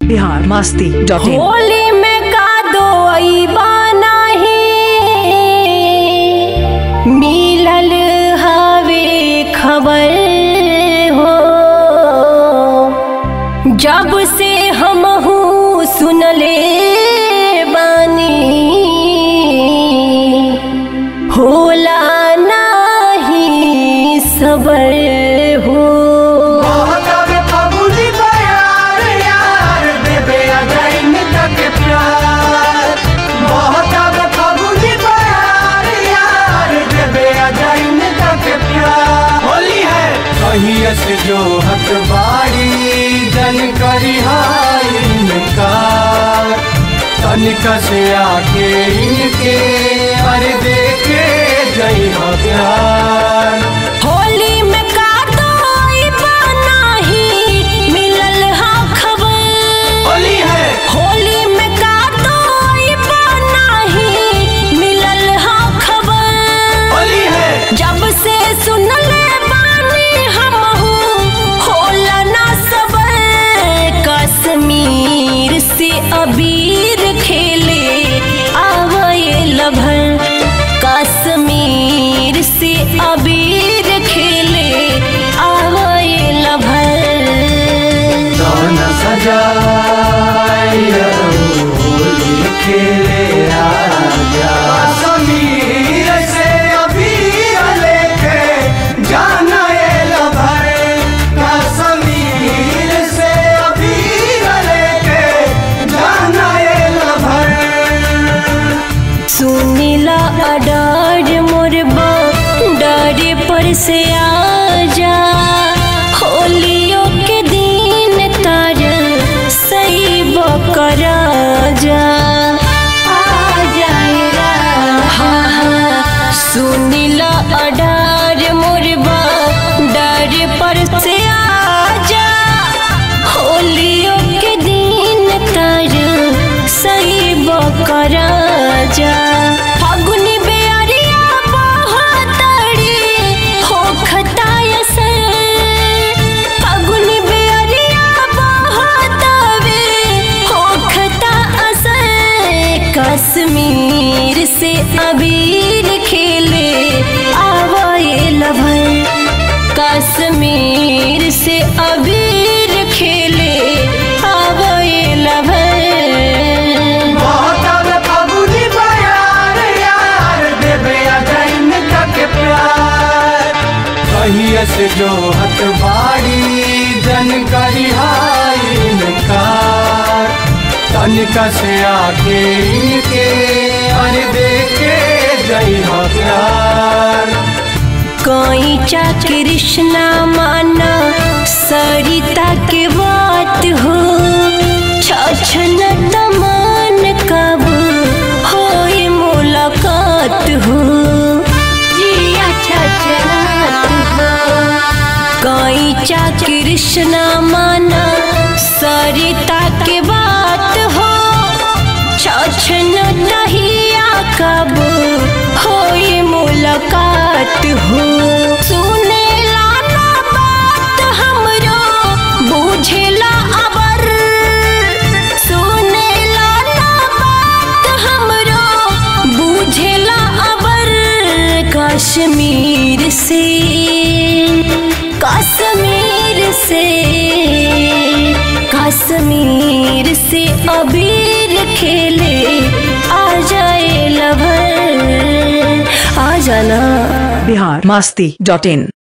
Bihar Masti dot in Holi में का दो नाही मिलल हवे खबर हो जब से हमहू सुनले बानी होला नाही सबर हो से जो हक बाड़ी जन करी इनकार तनिक से आके इनके अरे देखे जई हो प्यार होली में का दोई नाही मिलल हा खबर होली है होली में का दोई नाही मिलल हा खबर होली है जब से सुनले बानी हमहू होला ना सबर कश्मीर से अबीर खेले आवए लभर कश्मीर से अबीर खेले आवए लभर कौन सजाई होली खेले आजा समीर से अभी लेके जाना ये लभर कश्मीर से अभी लेके जाना ये लभर सुनीला अडार मोरबा डारे पर से आजा होलियों के दिन तार सही बकरा जा आ जाए हाँ हाँ सुनीला अडार मोरबा डारे पर से आजा होलियों के दिन तार सही बकरा जा फागुनी बेअरिया बहतड़ी हो खताय से फागुनी बेअरिया बहतवे हो खता असर कश्मीर से अबीर खेले आवाए लभर कश्मीर से अबीर खेले आवाए लभर बहुत फगुनी बयार यार देवे अजैन तक प्यार कहिए से जो हत बाड़ी जन करी इनकार तनिक से आके इनके अरे देखे जई हो प्यार कोई चा कृष्णा माना सरिता के बात हो छछन तमान कब होई मुलाकात हो जिया छछनात हो कोई चा कृष्णा माना सरिता के बात हो छछन दहिया कब होई मुलाकात हो सुने लाना बात हमरो बुझेला अबर सुने लाना बात हमरो बुझेला अबर कश्मीर से कश्मीर से कश्मीर से अबीर खेले आ जाए लभर आ जाना बिहार मस्ती डॉट इन